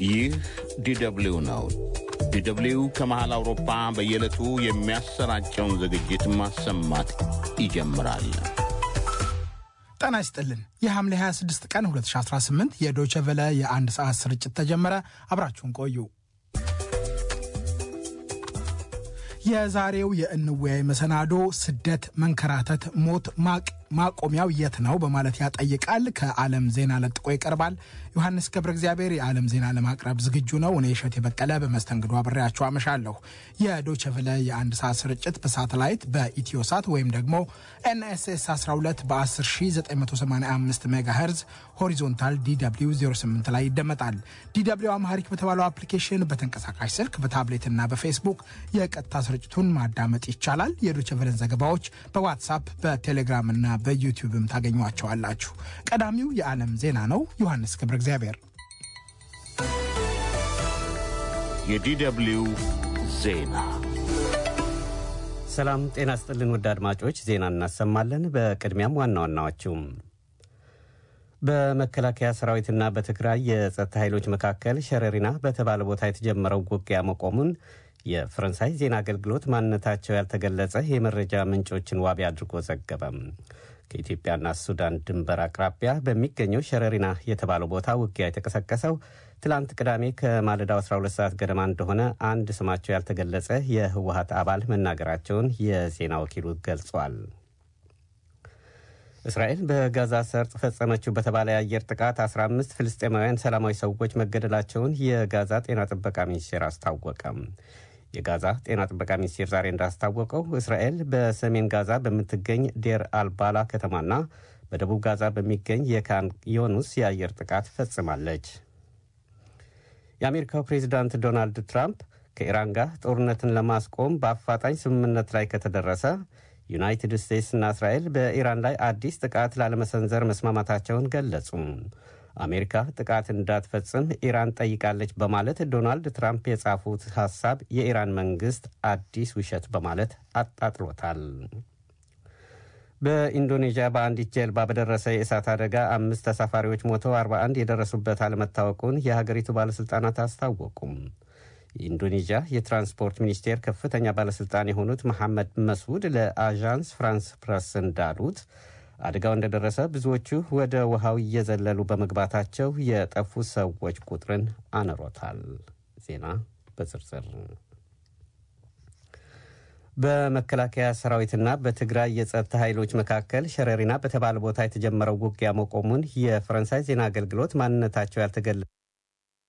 ይህ ዲደብሊው ነው። ዲደብሊው ከመሃል አውሮፓ በየዕለቱ የሚያሰራጨውን ዝግጅት ማሰማት ይጀምራል። ጤና ይስጥልን። የሐምሌ 26 ቀን 2018 የዶቸ ቨለ የአንድ ሰዓት ስርጭት ተጀመረ። አብራችሁን ቆዩ። የዛሬው የእንወያይ መሰናዶ ስደት፣ መንከራተት፣ ሞት፣ ማቅ ማቆሚያው የት ነው በማለት ያጠይቃል። ከዓለም ዜና ለጥቆ ይቀርባል። ዮሐንስ ገብረ እግዚአብሔር የዓለም ዜና ለማቅረብ ዝግጁ ነው። እኔ እሸት የበቀለ በመስተንግዶ አብሬያችሁ አመሻለሁ። የዶቸቨለ የአንድ ሰዓት ስርጭት በሳተላይት በኢትዮሳት ወይም ደግሞ ኤንኤስኤስ 12 በ10985 ሜጋሄርዝ ሆሪዞንታል ዲw 08 ላይ ይደመጣል። ዲw አማሪክ በተባለው አፕሊኬሽን በተንቀሳቃሽ ስልክ በታብሌትና በፌስቡክ የቀጥታ ስርጭቱን ማዳመጥ ይቻላል። የዶቸቨለን ዘገባዎች በዋትሳፕ በቴሌግራምና በዩቲዩብም ታገኟቸዋላችሁ። ቀዳሚው የዓለም ዜና ነው። ዮሐንስ ገብረ እግዚአብሔር። የዲደብሊው ዜና ሰላም ጤና ስጥልን ውድ አድማጮች፣ ዜና እናሰማለን። በቅድሚያም ዋና ዋናዎቹም በመከላከያ ሰራዊትና በትግራይ የጸጥታ ኃይሎች መካከል ሸረሪና በተባለ ቦታ የተጀመረው ውጊያ መቆሙን የፈረንሳይ ዜና አገልግሎት ማንነታቸው ያልተገለጸ የመረጃ ምንጮችን ዋቢ አድርጎ ዘገበም። ከኢትዮጵያና ሱዳን ድንበር አቅራቢያ በሚገኘው ሸረሪና የተባለው ቦታ ውጊያ የተቀሰቀሰው ትላንት ቅዳሜ ከማለዳው 12 ሰዓት ገደማ እንደሆነ አንድ ስማቸው ያልተገለጸ የህወሀት አባል መናገራቸውን የዜና ወኪሉ ገልጿል። እስራኤል በጋዛ ሰርጥ ፈጸመችው በተባለ የአየር ጥቃት 15 ፍልስጤማውያን ሰላማዊ ሰዎች መገደላቸውን የጋዛ ጤና ጥበቃ ሚኒስቴር አስታወቀም። የጋዛ ጤና ጥበቃ ሚኒስቴር ዛሬ እንዳስታወቀው እስራኤል በሰሜን ጋዛ በምትገኝ ዴር አልባላ ከተማና በደቡብ ጋዛ በሚገኝ የካን ዮኑስ የአየር ጥቃት ፈጽማለች። የአሜሪካው ፕሬዚዳንት ዶናልድ ትራምፕ ከኢራን ጋር ጦርነትን ለማስቆም በአፋጣኝ ስምምነት ላይ ከተደረሰ ዩናይትድ ስቴትስና እስራኤል በኢራን ላይ አዲስ ጥቃት ላለመሰንዘር መስማማታቸውን ገለጹ። አሜሪካ ጥቃት እንዳትፈጽም ኢራን ጠይቃለች በማለት ዶናልድ ትራምፕ የጻፉት ሐሳብ የኢራን መንግሥት አዲስ ውሸት በማለት አጣጥሎታል። በኢንዶኔዥያ በአንዲት ጀልባ በደረሰ የእሳት አደጋ አምስት ተሳፋሪዎች ሞተው 41 የደረሱበት አለመታወቁን የሀገሪቱ ባለሥልጣናት አስታወቁም። የኢንዶኔዥያ የትራንስፖርት ሚኒስቴር ከፍተኛ ባለሥልጣን የሆኑት መሐመድ መስዑድ ለአዣንስ ፍራንስ ፕረስ እንዳሉት አደጋው እንደደረሰ ብዙዎቹ ወደ ውሃው እየዘለሉ በመግባታቸው የጠፉ ሰዎች ቁጥርን አነሮታል። ዜና በዝርዝር በመከላከያ ሰራዊትና በትግራይ የጸጥታ ኃይሎች መካከል ሸረሪና በተባለ ቦታ የተጀመረው ውጊያ መቆሙን የፈረንሳይ ዜና አገልግሎት ማንነታቸው ያልተገለጸ